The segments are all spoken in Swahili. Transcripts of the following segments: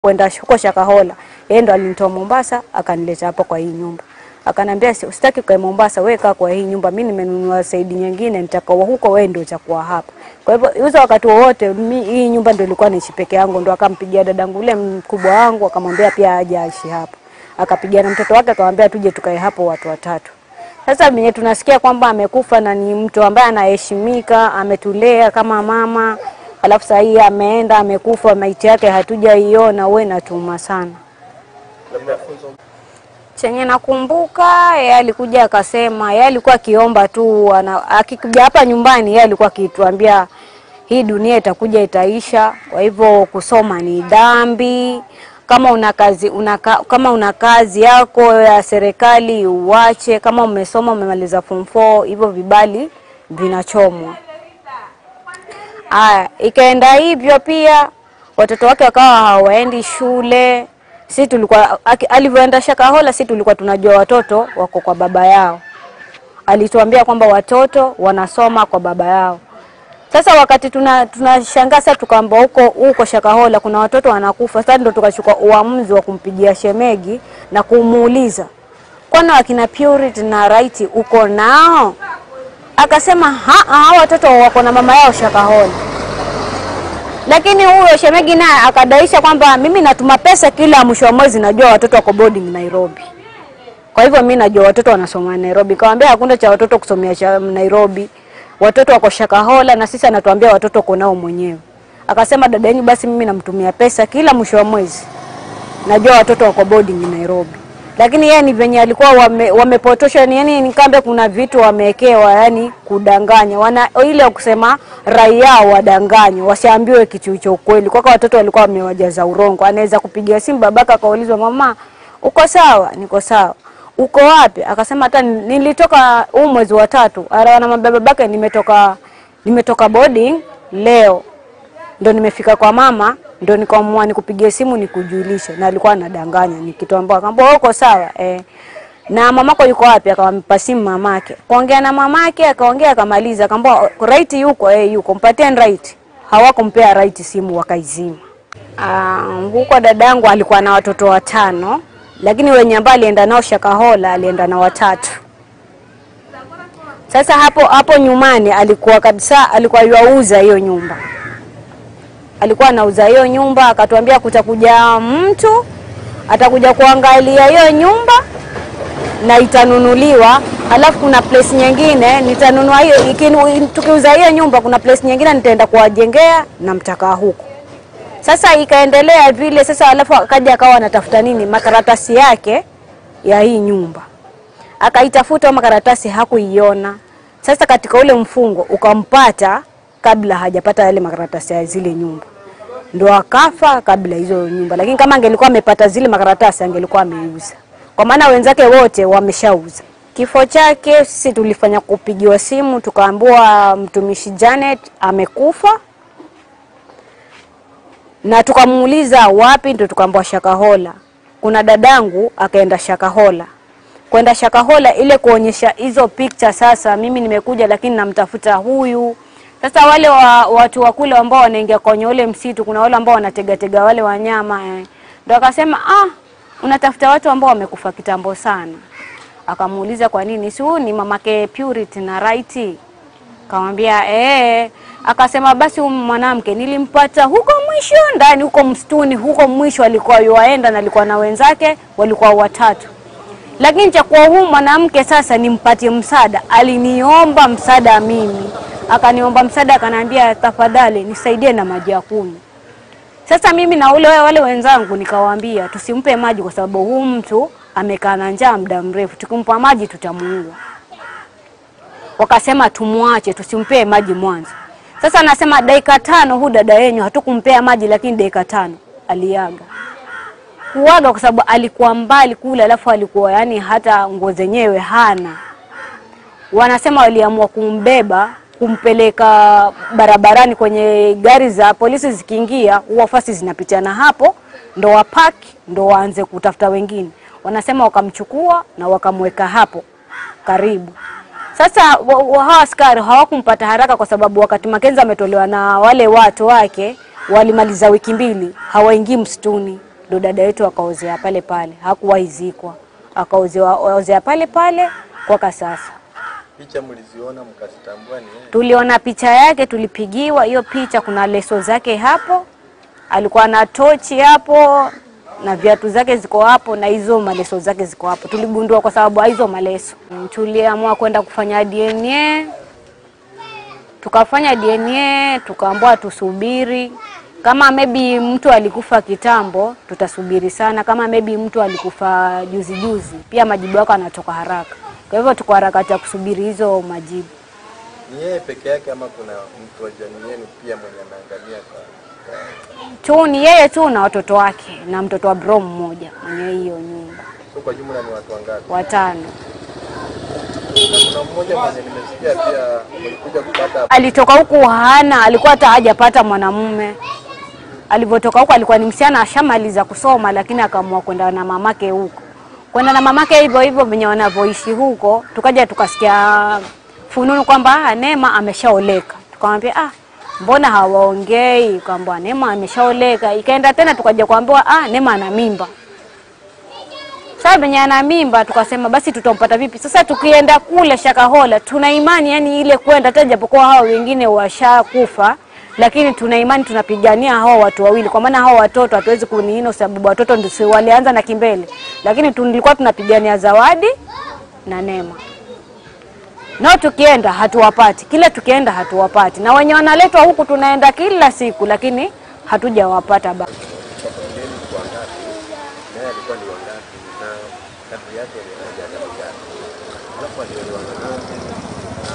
kwenda huko Shakahola. Yeye ndo alinitoa Mombasa akanileta hapo kwa hii nyumba. Akanambia "Si- usitaki kwa Mombasa, wewe kaa kwa hii nyumba. Mimi nimenunua saidi nyingine nitakawa huko, wewe ndio utakuwa hapa. Kwa hivyo hizo wakati wowote mi- hii nyumba ndio ilikuwa niishi peke yangu, ndo akampigia dadangu ule mkubwa wangu akamwambia pia aje aishi hapo. Akapigia na mtoto wake akamwambia tuje tukae hapo watu watatu. Sasa venye tunasikia kwamba amekufa na ni mtu ambaye anaheshimika, ametulea kama mama, alafu saa hii ameenda amekufa, maiti yake hatujaiona, we natuma sana. Chenye nakumbuka yeye alikuja akasema, yeye alikuwa akiomba tu, ana- akikuja hapa nyumbani yeye alikuwa akituambia hii dunia itakuja itaisha, kwa hivyo kusoma ni dhambi. Kama una kazi una, ka- kama una kazi yako ya serikali uwache. Kama umesoma umemaliza form 4 hivyo vibali vinachomwa. Aya, ikaenda hivyo pia, watoto wake wakawa hawaendi shule. Si tulikuwa aki- alivyoenda Shakahola, si tulikuwa tunajua watoto wako kwa baba yao. Alituambia kwamba watoto wanasoma kwa baba yao. Sasa wakati tuna tunashangaa sasa, tukaamba huko huko Shakahola kuna watoto wanakufa. Sasa ndo tukachukua uamuzi wa kumpigia shemegi na kumuuliza, kwani wakina Purity na Right uko nao? Akasema ha, hao watoto wako na mama yao Shakahola. Lakini huyo shemegi naye akadaisha kwamba mimi natuma pesa kila mwisho wa mwezi, najua watoto wako boarding Nairobi. Kwa hivyo mimi najua watoto wanasoma Nairobi. Kawambia hakuna cha watoto kusomea cha Nairobi, watoto wako Shakahola na sisi anatuambia watoto uko nao mwenyewe. Akasema dada yenu, basi mimi namtumia pesa kila mwisho wa mwezi, najua watoto wako boarding Nairobi. Lakini yeye ni venye alikuwa wame, wamepotosha yani, nikambe kuna vitu wamewekewa, yani kudanganya wana ile kusema raia wadanganywe, wasiambiwe kitu cha ukweli. Kwa kwa watoto walikuwa wamewajaza urongo. Anaweza kupigia simu babaka akaulizwa, mama uko sawa? Niko sawa. Uko wapi? Akasema hata nilitoka huu mwezi wa tatu. Ara na babake, nimetoka nimetoka boarding leo ndo nimefika kwa mama, ndo nikaamua nikupigie simu nikujulishe, na alikuwa anadanganya nikitoambia, akamwambia uko sawa eh. Na mamako yuko wapi? Akampa simu mamake, kuongea na mamake, akaongea akamaliza, akamwambia right yuko eh, yuko mpatie right. Hawakumpea right simu, wakaizima. Ah, huko dadangu alikuwa na watoto watano, lakini wenye ambao alienda nao Shakahola alienda na watatu. Sasa hapo hapo nyumani alikuwa kabisa, alikuwa yuauza hiyo nyumba alikuwa anauza hiyo nyumba, akatuambia kutakuja mtu atakuja kuangalia hiyo nyumba na itanunuliwa, alafu kuna place nyingine nitanunua hiyo. ikinu- Tukiuza hiyo nyumba, kuna place nyingine nitaenda kuwajengea na mtakaa huko. Sasa ikaendelea vile sasa, alafu akaja akawa anatafuta nini, makaratasi yake ya hii nyumba, akaitafuta hiyo makaratasi, hakuiona. Sasa katika ule mfungo ukampata kabla hajapata yale makaratasi ya zile nyumba, ndo akafa kabla hizo nyumba. Lakini kama angelikuwa amepata zile makaratasi angelikuwa ameuza, kwa maana wenzake wote wameshauza. Kifo chake sisi tulifanya kupigiwa simu, tukaambiwa mtumishi Janet amekufa, na tukamuuliza wapi, ndo tukaambiwa Shakahola. Kuna dadangu akaenda Shakahola kwenda Shakahola ile kuonyesha hizo picture. Sasa mimi nimekuja, lakini namtafuta huyu. Sasa wale wa, watu wa kule ambao wanaingia kwenye ule msitu, kuna wale ambao wanategatega wale wanyama eh. Ndo akasema ah, unatafuta watu ambao wamekufa kitambo sana. Akamuuliza kwa nini, si huyu ni mamake Purity na Right? Kamwambia eh. Akasema basi huyu mwanamke nilimpata huko mwisho ndani huko msituni huko mwisho, alikuwa yuaenda na alikuwa na wenzake walikuwa watatu lakini cha kuwa huu mwanamke sasa nimpatie msaada, aliniomba msaada mimi, akaniomba msaada, akaniambia tafadhali nisaidie na maji ya kunywa. Sasa mimi na ule wale wenzangu nikawaambia tusimpe maji kwa sababu huu mtu amekaa na njaa muda mrefu, tukimpa maji tutamuua. Wakasema tumwache, tusimpe maji mwanzo. Sasa nasema dakika tano, huu dada yenyu hatukumpea maji, lakini dakika tano aliaga kuaga kwa sababu alikuwa mbali kule, alafu alikuwa yani hata nguo zenyewe hana. Wanasema waliamua kumbeba kumpeleka barabarani kwenye gari za polisi, zikiingia huwa fasi zinapitiana hapo, ndo wapaki ndo waanze kutafuta wengine. Wanasema wakamchukua na wakamweka hapo karibu. Sasa wa- wa- hawa askari hawakumpata haraka, kwa sababu wakati Makenzi ametolewa na wale watu wake walimaliza wiki mbili hawaingii msituni ndo dada yetu akaozea pale pale, hakuwahi zikwa, akaozea pale pale kwaka sasa. Picha mliziona mkazitambua ni yeye? Tuliona picha yake, tulipigiwa hiyo picha, kuna leso zake hapo, alikuwa na tochi hapo na viatu zake ziko hapo na hizo maleso zake ziko hapo. Tuligundua kwa sababu ya hizo maleso. Mm, Tuliamua kwenda kufanya DNA, tukafanya DNA, tukaambiwa tusubiri. Kama maybe mtu alikufa kitambo, tutasubiri sana. Kama maybe mtu alikufa juzi juzi, pia majibu yako anatoka haraka. Kwa hivyo tuko harakati ya kusubiri hizo majibu. Ni yeye peke yake ama kuna mtu wa jamii yenu pia mwenye ameangamia kwa, kwa tu ni yeye tu na watoto wake na mtoto wa bro mmoja mwenye hiyo nyumba so kwa jumla ni watu wangapi? watano. Na kuna mmoja mwenye nimesikia pia mlikuja kupata Alitoka huku hana, alikuwa hata hajapata mwanamume. Alivyotoka huku alikuwa ni msichana ashamaliza kusoma, lakini akaamua kwenda na mamake huko, kwenda na mamake hivyo hivyo venye wanavyoishi huko. Tukaja tukasikia fununu kwamba ah, Neema ameshaoleka. Tukamwambia ah, mbona hawaongei? Kwamba Neema ameshaoleka. Ikaenda tena tukaja kuambiwa ah, Neema ana mimba. Sasa venye ana mimba tukasema basi tutampata vipi? Sasa tukienda kule Shakahola tuna imani yani ile kwenda hata japokuwa hao wengine washakufa, lakini tuna imani tunapigania hao watu wawili, kwa maana hao watoto hatuwezi kuniino, sababu watoto ndio si walianza na kimbele, lakini tulikuwa tunapigania Zawadi na Neema. Nao tukienda hatuwapati, kila tukienda hatuwapati, na wenye wanaletwa huku tunaenda kila siku, lakini hatujawapata bado. kwa familia ni wangapi? Naye alikuwa ni wangapi? Na kadri yake alikuja kadri gani? Alafu aliolewa na nani? Na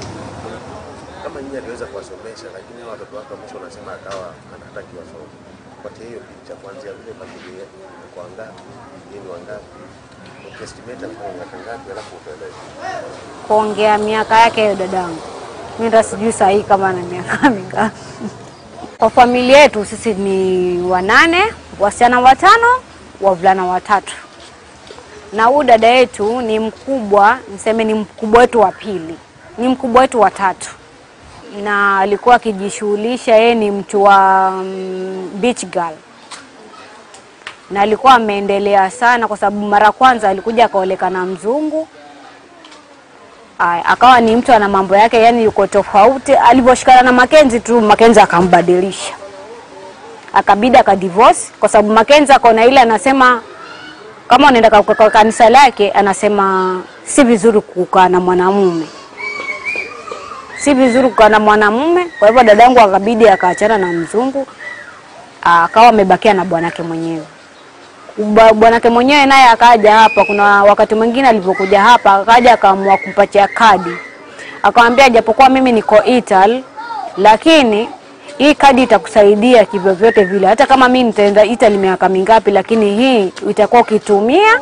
kama nyinyi aliweza kuwasomesha, lakini hao watoto wake wa mwisho unasema akawa anataki wasome. Patie hiyo picha kuanzia vile familia ni kwa wangapi, yeye ni wangapi, ukiestimate alikuwa miaka ngapi, alafu utueleze. kuongea miaka yake hiyo dadangu, mimi hata sijui saa hii kama ana miaka mingapi. Kwa familia yetu sisi ni wanane, wasichana watano, wavulana watatu, na huyu dada yetu ni mkubwa, niseme ni mkubwa wetu wa pili, ni mkubwa wetu wa tatu, na alikuwa akijishughulisha, yeye ni mtu wa mm, beach girl na alikuwa ameendelea sana, kwa sababu mara kwanza alikuja akaoleka na mzungu Aya, akawa ni mtu ana mambo yake, yani yuko tofauti. Alivyoshikana na Makenzi tu, Makenzi akambadilisha, akabidi akadivorce, kwa sababu Makenzi akaona ile, anasema kama unaenda kwa, kwa kanisa lake, anasema si vizuri kukaa na mwanamume, si vizuri kukaa na mwanamume. Kwa hivyo dadangu akabidi akaachana na mzungu, akawa amebakia na bwanake mwenyewe Bwa- bwanake mwenyewe naye akaja hapa. Kuna wakati mwingine alivyokuja hapa akaja akaamua kumpatia kadi, akamwambia japokuwa mimi niko Ital, lakini hii kadi itakusaidia kivyovyote vile, hata kama mimi nitaenda Italy miaka mingapi, lakini hii itakuwa ukitumia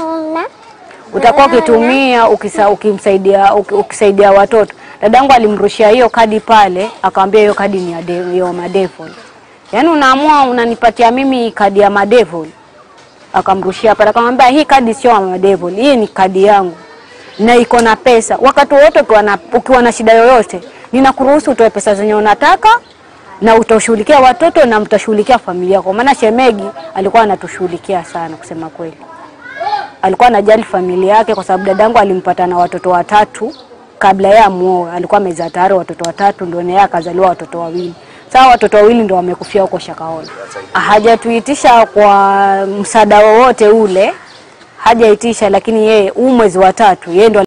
utakuwa ukitumia ukisa, ukimsaidia uki- ukisaidia watoto. Dadangu alimrushia hiyo kadi pale, akamwambia hiyo kadi ni ya de- ya madevil. Yaani unaamua unanipatia mimi kadi ya madevil akamrushia pale, akamwambia hii kadi sio ya madevil, hii ni kadi yangu na iko na pesa. Wakati wowote ukiwa na, ukiwa na shida yoyote, ninakuruhusu utoe pesa zenye unataka na utashughulikia watoto na mtashughulikia familia yako. Maana shemegi alikuwa anatushughulikia sana, kusema kweli, alikuwa anajali familia yake, kwa sababu dadangu alimpata na watoto watatu kabla yeye amuoe. Alikuwa amezaa tayari watoto watatu, ndio naye akazaliwa watoto wawili. Sasa watoto wawili ndio wamekufia huko Shakahola. Hajatuitisha kwa msaada wowote ule, hajaitisha, lakini yeye huu mwezi wa tatu yeye ndo